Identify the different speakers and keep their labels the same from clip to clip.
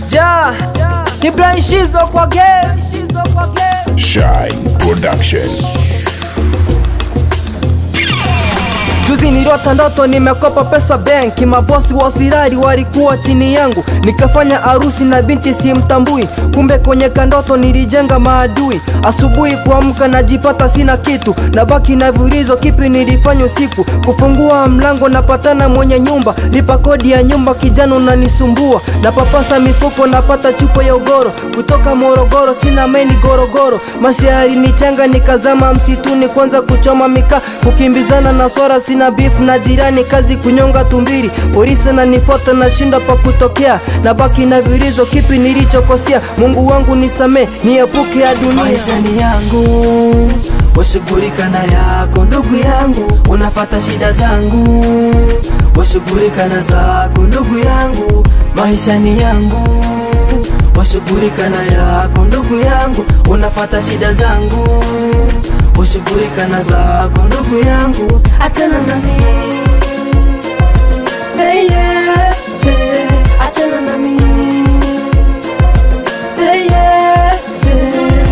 Speaker 1: Ja, Ibrahim Shizo kwa game.
Speaker 2: Shine Production.
Speaker 1: Juzi niliota ndoto nimekopa pesa benki, mabosi wa sirari walikuwa chini yangu, nikafanya harusi na binti simtambui, kumbe kwenye kandoto nilijenga maadui. Asubuhi kuamka najipata sina kitu, nabaki na viulizo, kipi nilifanya usiku? Kufungua mlango napatana mwenye nyumba, lipa kodi ya nyumba, kijana unanisumbua, napapasa mifuko napata chupa ya ugoro, kutoka Morogoro sina meni gorogoro, mashahari nichanga nikazama msituni, kwanza kuchoma mikaa, kukimbizana na swara sina beef na jirani, kazi kunyonga tumbiri, polisi na nifuata na shinda pa kutokea, na baki na vilizo, kipi nilichokosea? Mungu wangu nisamee, niepuke ya dunia.
Speaker 3: maishani yangu washughulika na yako ndugu yangu unafata shida zangu washughulika na zako ndugu yangu maishani yangu washughulika na yako ndugu yangu unafata shida zangu washughulika na zako ndugu yangu achana nami hey, yeah, hey, achana nami hey, yeah, hey.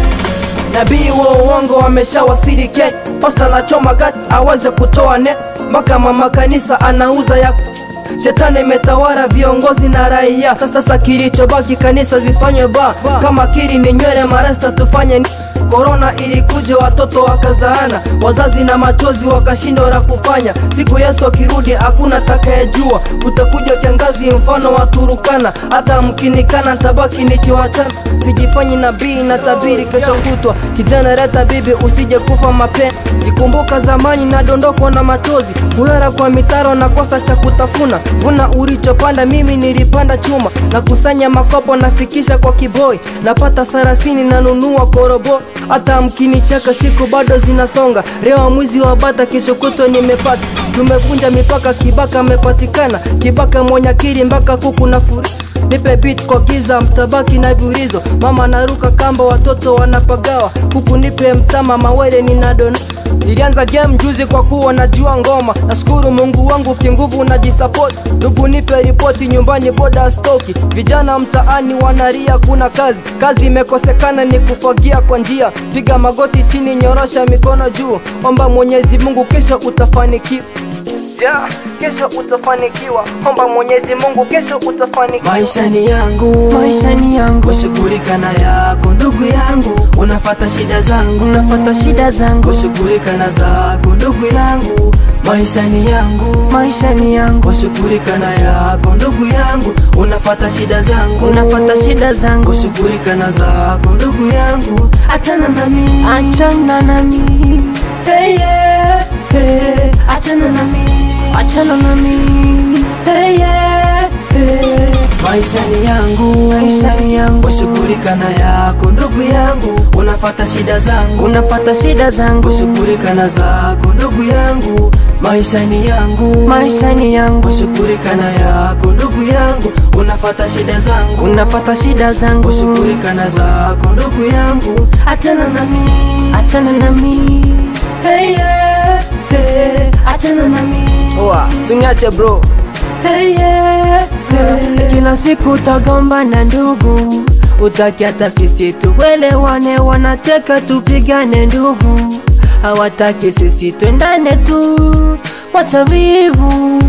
Speaker 1: Nabii wa uongo ameshawasili Kenya, pasta na choma gati aweze kutoa net, mpaka mama kanisa anauza ya Shetani imetawala viongozi na raia. Sasa sasa kilichobaki kanisa zifanywe ba kama kiri ni nywele marasta tufanye ni Korona ilikuja watoto wakazaana, wazazi na machozi wakashindwa la kufanya. Siku Yesu akirudi hakuna takayejua, kutakuja kiangazi mfano wa Turukana. Hata mkinikana tabaki nikiwachana, sijifanyi nabii na tabiri kesho kutwa. Kijana leta bibi, usije kufa mapema. Ikumbuka zamani nadondokwa na machozi, kuhera kwa mitaro na kosa cha kutafuna. Vuna ulichopanda, mimi nilipanda chuma, na kusanya makopo nafikisha kwa kiboi, napata sarasini nanunua korobo. Hata mkinicheka siku bado zinasonga, leo mwizi wa bata, kesho kutwa nimepata. Tumevunja mipaka, kibaka amepatikana, kibaka mwenye akili mpaka kuku na furi Nipe beat kwa giza, mtabaki na viulizo. Mama naruka kamba, watoto wanapagawa, huku nipe mtama, mawele ninadona Nilianza game juzi kwa kuwa najua ngoma, nashukuru Mungu wangu kinguvu najisupport. Ndugu nipe ripoti nyumbani, boda stoki, vijana mtaani wanaria, kuna kazi, kazi imekosekana, ni kufagia kwa njia. Piga magoti chini, nyorosha mikono juu, omba Mwenyezi Mungu, kesho utafanikiwa. Yeah, kesho utafanikiwa, omba Mwenyezi Mungu, kesho utafanikiwa.
Speaker 3: maishani yangu
Speaker 1: Maishani yangu.
Speaker 3: washughulika na yako ndugu yangu unafata shida zangu
Speaker 1: Unafata shida zangu,
Speaker 3: washughulika na zako ndugu yangu maishani yangu
Speaker 1: maishani yangu,
Speaker 3: washughulika na yako ndugu yangu unafata shida zangu
Speaker 1: unafata shida zangu,
Speaker 3: washughulika na zako ndugu yangu achana nami
Speaker 1: achana nami,
Speaker 3: hey, yeah, hey, achana nami
Speaker 1: achana nami,
Speaker 3: hey, yeah, hey. maishani yangu
Speaker 1: maishani yangu,
Speaker 3: washughulika na yako ndugu yangu unafata shida zangu
Speaker 1: unafata shida zangu,
Speaker 3: washughulika na zako ndugu yangu maishani yangu
Speaker 1: maishani yangu,
Speaker 3: washughulika na yako ndugu yangu unafata shida zangu
Speaker 1: unafata shida zangu,
Speaker 3: washughulika na zako ndugu yangu achana nami
Speaker 1: achana nami.
Speaker 3: hey, yeah, hey, achana nami
Speaker 1: Oa, suniache bro.
Speaker 3: hey, yeah, hey.
Speaker 1: Kila siku utagombana ndugu, utaki hata sisi tuelewane, wanacheka tupigane ndugu, hawataki sisi twendane tu, wacha wivu,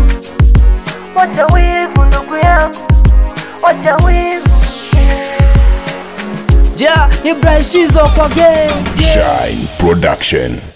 Speaker 1: wacha wivu ndugu yangu, wacha wivu. Ja, Ibrahim Shizo kwa game.
Speaker 2: Shine Production.